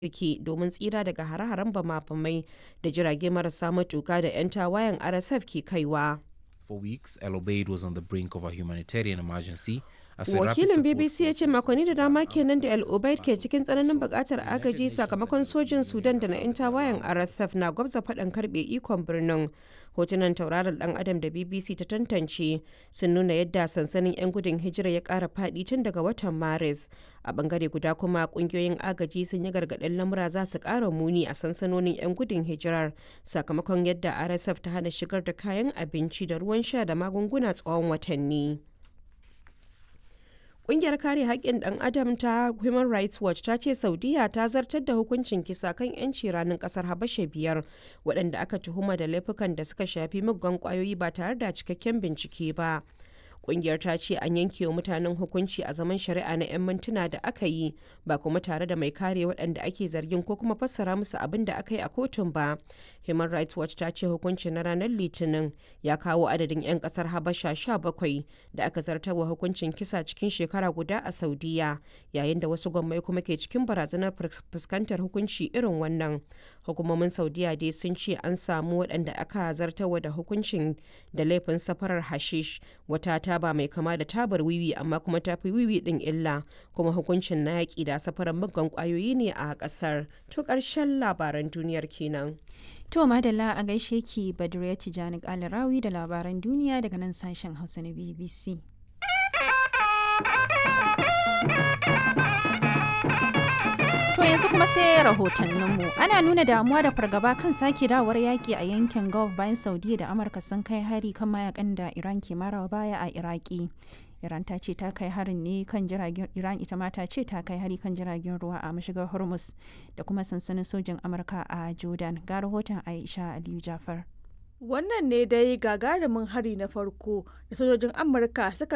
yake domin tsira daga hare-haren bama-bamai da jirage marasa matuka da 'yan tawayen RSF ke kaiwa. For weeks, El Obeid was on the brink of a humanitarian emergency. as a rapid Wakilin support BBC ya ce forces makonni da dama Sudan kenan da El versus Obeid ke battle cikin tsananin for bukatar United agaji Nations sakamakon and the sojin European Sudan da na 'yan Union tawayen have RSF na gwabza faɗan karɓe ikon birnin. Hotunan tauraron ɗan adam da BBC ta tantance sun nuna yadda sansanin 'yan gudun hijira ya ƙara faɗi tun daga watan Maris. A ɓangare guda kuma ƙungiyoyin agaji sun yi gargaɗin lamura za su ƙara muni a sansanonin 'yan gudun hijirar sakamakon yadda RSF ta hana shigar da kayan abinci da ruwan sha da magunguna tsawon watanni. Ƙungiyar kare haƙƙin ɗan adam ta Human Rights Watch ta ce Saudiya ta zartar da hukuncin kisa kan 'yanci ranar ƙasar Habasha biyar waɗanda aka tuhuma da laifukan da suka shafi muggan ƙwayoyi ba tare da cikakken bincike ba. Ƙungiyar ta ce an yanke wa mutanen hukunci a zaman shari'a na 'yan mintuna da aka yi ba kuma tare da mai kare waɗanda ake zargin ko kuma fassara musu abin da aka yi a kotun ba. Human Rights Watch ta ce hukuncin na ranar Litinin ya kawo adadin 'yan ƙasar Habasha 17 da aka zartarwa hukuncin kisa cikin shekara guda a Saudiya yayin da wasu gwammai kuma ke cikin barazanar fus- fuskantar hukunci irin wannan. Hukumomin Saudiya dai sun ce an samu waɗanda aka zartarwa da hukuncin da laifin safarar hashish wata taba mai kama da tabar wiwi amma kuma ta fi wiwi ɗin illa kuma hukuncin na yaƙi da safarar muggan ƙwayoyi ne a ƙasar. To ƙarshen labaran duniyar kenan. To madalla a gaishe ki Badriya Tijani Kalarawi da labaran duniya daga nan sashen Hausa na BBC. To yanzu kuma sai rahotanninmu. Ana nuna damuwa da fargaba kan sake dawar yaƙi a yankin Gulf bayan Saudiya da Amurka sun kai hari kan mayakan da Iran ke marawa baya a Iraki. Iran ta ce ta kai harin ne kan jiragen Iran ita ma ta ce ta kai hari kan jiragen ruwa a mashigar Hormuz da kuma sansanin sojin Amurka a Jordan. Ga rahoton Aisha Aliyu Jafar. Wannan ne dai gagarumin hari na farko da sojojin Amurka suka